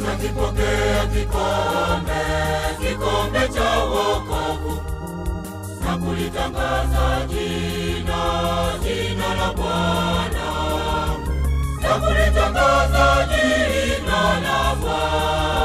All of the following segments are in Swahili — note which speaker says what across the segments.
Speaker 1: tutakipokea kikombe, kikombe cha wokovu na kulitangaza jina, jina la Bwana, na kulitangaza jina la Bwana.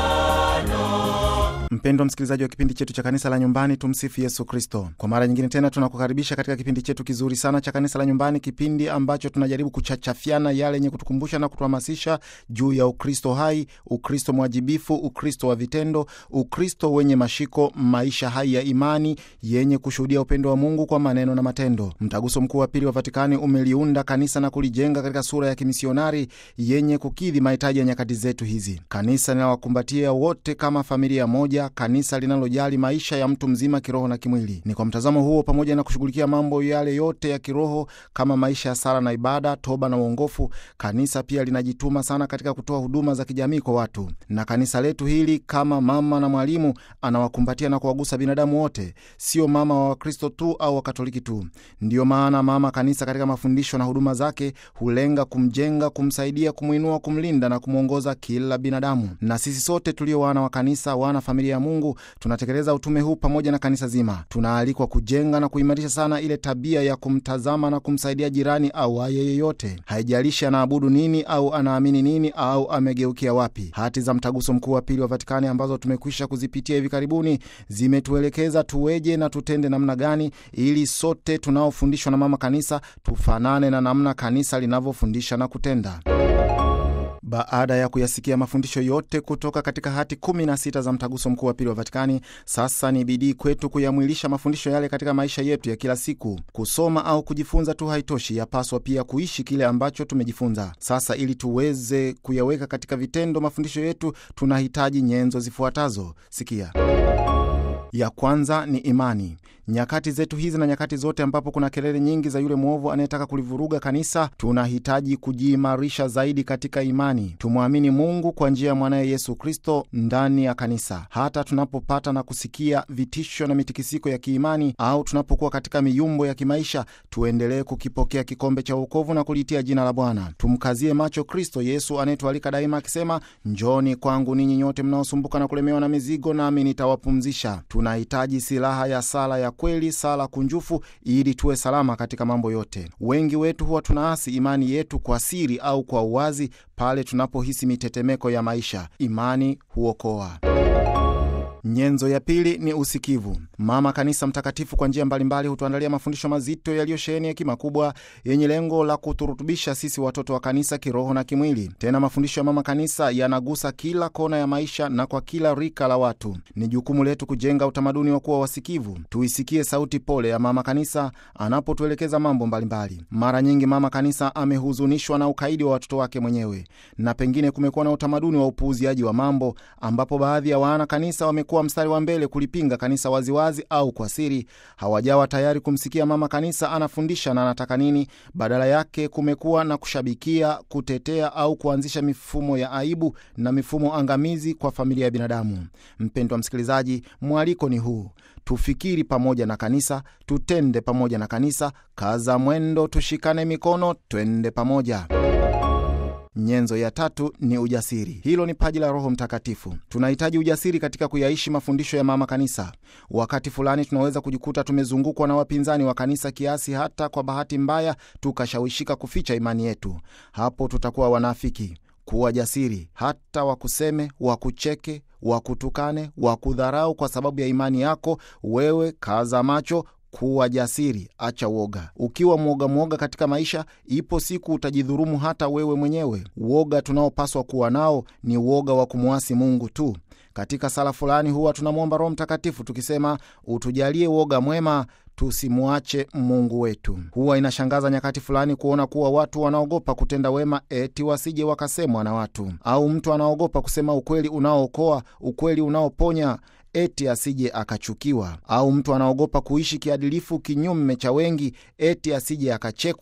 Speaker 2: Mpendwa msikilizaji wa kipindi chetu cha kanisa la nyumbani, tumsifu Yesu Kristo. Kwa mara nyingine tena tunakukaribisha katika kipindi chetu kizuri sana cha kanisa la nyumbani, kipindi ambacho tunajaribu kuchachafiana yale yenye kutukumbusha na kutuhamasisha juu ya Ukristo hai, Ukristo mwajibifu, Ukristo wa vitendo, Ukristo wenye mashiko, maisha hai ya imani yenye kushuhudia upendo wa Mungu kwa maneno na matendo. Mtaguso Mkuu wa Pili wa Vatikani umeliunda kanisa na kulijenga katika sura ya kimisionari yenye kukidhi mahitaji ya nyakati zetu hizi. Kanisa linawakumbatia wote kama familia moja kanisa linalojali maisha ya mtu mzima kiroho na kimwili. Ni kwa mtazamo huo, pamoja na kushughulikia mambo yale yote ya kiroho kama maisha ya sala na ibada, toba na uongofu, kanisa pia linajituma sana katika kutoa huduma za kijamii kwa watu. Na kanisa letu hili kama mama na mwalimu, anawakumbatia na kuwagusa binadamu wote, sio mama wa Wakristo tu au Wakatoliki tu. Ndiyo maana mama kanisa katika mafundisho na huduma zake hulenga kumjenga, kumsaidia, kumwinua, kumlinda na kumwongoza kila binadamu. Na sisi sote tulio wana wa kanisa, wana familia ya Mungu tunatekeleza utume huu pamoja na kanisa zima. Tunaalikwa kujenga na kuimarisha sana ile tabia ya kumtazama na kumsaidia jirani au aye yeyote, haijalishi anaabudu nini au anaamini nini au amegeukia wapi. Hati za Mtaguso Mkuu wa Pili wa Vatikani ambazo tumekwisha kuzipitia hivi karibuni zimetuelekeza tuweje na tutende namna gani, ili sote tunaofundishwa na mama kanisa tufanane na namna kanisa linavyofundisha na kutenda. Baada ya kuyasikia mafundisho yote kutoka katika hati 16 za mtaguso mkuu wa pili wa Vatikani, sasa ni bidii kwetu kuyamwilisha mafundisho yale katika maisha yetu ya kila siku. Kusoma au kujifunza tu haitoshi, yapaswa pia kuishi kile ambacho tumejifunza. Sasa ili tuweze kuyaweka katika vitendo mafundisho yetu, tunahitaji nyenzo zifuatazo. Sikia. Ya kwanza ni imani. Nyakati zetu hizi na nyakati zote ambapo kuna kelele nyingi za yule mwovu anayetaka kulivuruga kanisa, tunahitaji kujiimarisha zaidi katika imani. Tumwamini Mungu kwa njia ya mwanaye Yesu Kristo ndani ya kanisa. Hata tunapopata na kusikia vitisho na mitikisiko ya kiimani au tunapokuwa katika miyumbo ya kimaisha, tuendelee kukipokea kikombe cha wokovu na kulitia jina la Bwana. Tumkazie macho Kristo Yesu anayetualika daima akisema, njoni kwangu ninyi nyote mnaosumbuka na kulemewa na mizigo, nami nitawapumzisha. Tunahitaji silaha ya sala ya kweli, sala kunjufu, ili tuwe salama katika mambo yote. Wengi wetu huwa tunaasi imani yetu kwa siri au kwa uwazi pale tunapohisi mitetemeko ya maisha. Imani huokoa. Nyenzo ya pili ni usikivu. Mama Kanisa Mtakatifu kwa njia mbalimbali hutuandalia mafundisho mazito yaliyosheheni hekima kubwa yenye lengo la kuturutubisha sisi watoto wa kanisa kiroho na kimwili. Tena mafundisho ya Mama Kanisa yanagusa kila kona ya maisha na kwa kila rika la watu. Ni jukumu letu kujenga utamaduni wa kuwa wasikivu. Tuisikie sauti pole ya Mama Kanisa anapotuelekeza mambo mbalimbali. Mara nyingi Mama Kanisa amehuzunishwa na ukaidi wa watoto wake mwenyewe, na pengine kumekuwa na utamaduni wa upuuziaji wa mambo, ambapo baadhi ya wana kanisa wamekuwa mstari wa mbele kulipinga kanisa waziwazi au kwa siri. Hawajawa tayari kumsikia mama kanisa anafundisha na anataka nini. Badala yake kumekuwa na kushabikia, kutetea au kuanzisha mifumo ya aibu na mifumo angamizi kwa familia ya binadamu. Mpendwa msikilizaji, mwaliko ni huu: tufikiri pamoja na kanisa, tutende pamoja na kanisa, kaza mwendo, tushikane mikono, twende pamoja. Nyenzo ya tatu ni ujasiri. Hilo ni paji la Roho Mtakatifu. Tunahitaji ujasiri katika kuyaishi mafundisho ya mama kanisa. Wakati fulani tunaweza kujikuta tumezungukwa na wapinzani wa kanisa kiasi hata kwa bahati mbaya tukashawishika kuficha imani yetu. Hapo tutakuwa wanafiki. Kuwa jasiri, hata wakuseme, wakucheke, wakutukane, wakudharau kwa sababu ya imani yako, wewe kaza macho kuwa jasiri, acha uoga. Ukiwa mwoga mwoga katika maisha, ipo siku utajidhurumu hata wewe mwenyewe. Uoga tunaopaswa kuwa nao ni uoga wa kumwasi Mungu tu. Katika sala fulani huwa tunamwomba Roho Mtakatifu tukisema, utujalie uoga mwema tusimwache Mungu wetu. Huwa inashangaza nyakati fulani kuona kuwa watu wanaogopa kutenda wema eti wasije wakasemwa na watu, au mtu anaogopa kusema ukweli unaookoa, ukweli unaoponya eti asije akachukiwa, au mtu anaogopa kuishi kiadilifu kinyume cha wengi eti asije akachekwa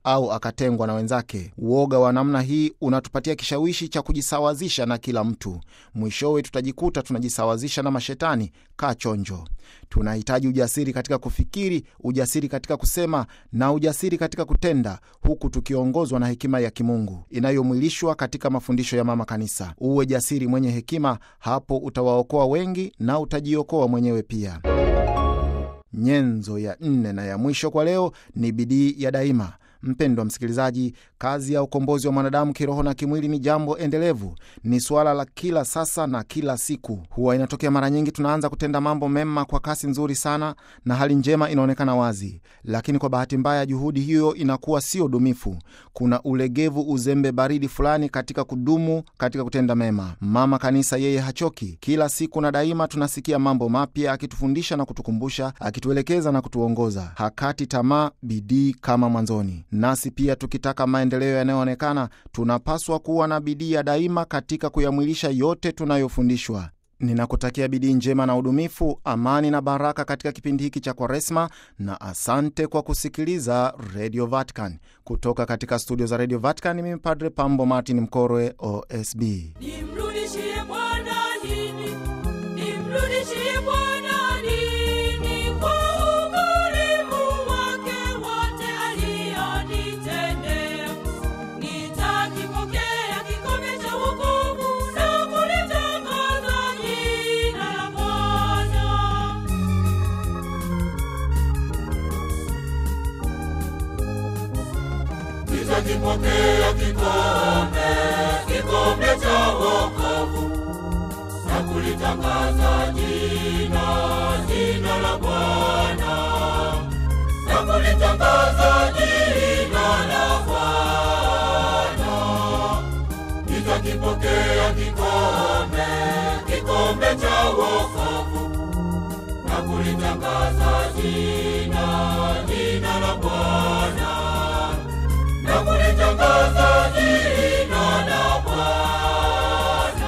Speaker 2: au akatengwa na wenzake. Uoga wa namna hii unatupatia kishawishi cha kujisawazisha na kila mtu. Mwishowe tutajikuta tunajisawazisha na mashetani. Kaa chonjo. Tunahitaji ujasiri katika kufikiri, ujasiri katika kusema na ujasiri katika kutenda, huku tukiongozwa na hekima ya kimungu inayomwilishwa katika mafundisho ya Mama Kanisa. Uwe jasiri mwenye hekima, hapo utawaokoa wengi na utajiokoa mwenyewe pia. Nyenzo ya nne na ya mwisho kwa leo ni bidii ya daima. Mpendwa msikilizaji, kazi ya ukombozi wa mwanadamu kiroho na kimwili ni jambo endelevu, ni suala la kila sasa na kila siku. Huwa inatokea mara nyingi tunaanza kutenda mambo mema kwa kasi nzuri sana na hali njema inaonekana wazi, lakini kwa bahati mbaya juhudi hiyo inakuwa sio dumifu. Kuna ulegevu, uzembe, baridi fulani katika kudumu katika kutenda mema. Mama Kanisa yeye hachoki, kila siku na daima tunasikia mambo mapya, akitufundisha na kutukumbusha, akituelekeza na kutuongoza. Hakati tamaa, bidii kama mwanzoni. Nasi pia tukitaka maendeleo yanayoonekana, tunapaswa kuwa na bidii ya daima katika kuyamwilisha yote tunayofundishwa. Ninakutakia bidii njema na udumifu, amani na baraka katika kipindi hiki cha Kwaresma, na asante kwa kusikiliza Radio Vatican. Kutoka katika studio za Radio Vatican, mimi Padre Pambo Martin Mkorwe, OSB.
Speaker 3: Nimrudishie Bwana nini? Nimrudishie Bwana nini? Kwa ukarimu wake wote alionitendea. Nitakipokea kikombe cha wokovu na kulitangaza jina la Bwana.
Speaker 1: Nitakipokea kikombe, kikombe cha wokovu na kulitangaza jina, jina la Bwana, na kulitangaza jina la Bwana. Nitakipokea kikombe, kikombe cha wokovu na kulitangaza jina, jina la Bwana na kulitangaza jina la Bwana.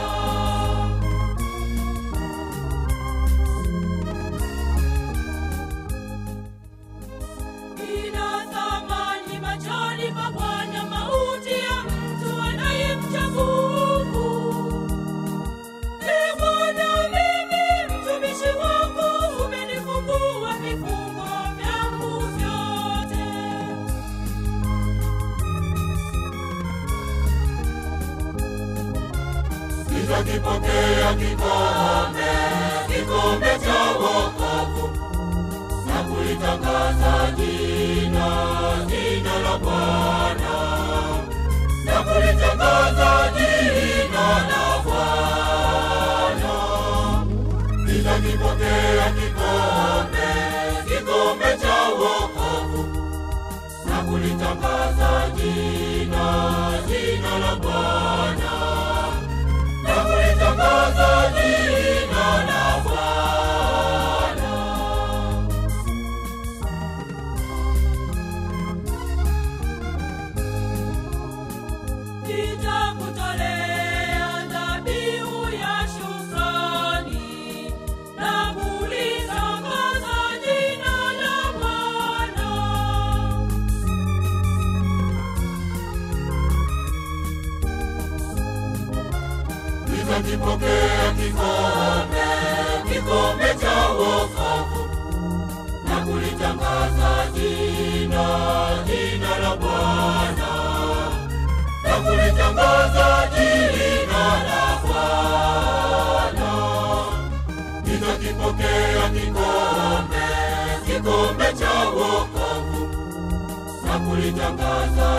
Speaker 3: Ina thamani machoni pa Bwana mauti ya mtu anayemcha Mungu. Ee Bwana, mimi mtumishi wako umenifungua vifungo vyangu vyote.
Speaker 1: Nitakipokea kikombe, kikombe cha wokovu na kulitangaza jina, jina la Bwana, na kulitangaza jina la Bwana. Nitakipokea kikombe, kikombe cha wokovu na kulitangaza jina, jina la Bwana na kulitangaza jina la Bwana.
Speaker 3: Nitakutolea dhabihu ya shukrani na kulitangaza jina la Bwana.
Speaker 1: Nitakipokea kikombe, kikombe cha wokovu na kulitangaza jina, jina la Bwana, na kulitangaza jina la Bwana. Nitakipokea kikombe, kikombe cha wokovu na kulitangaza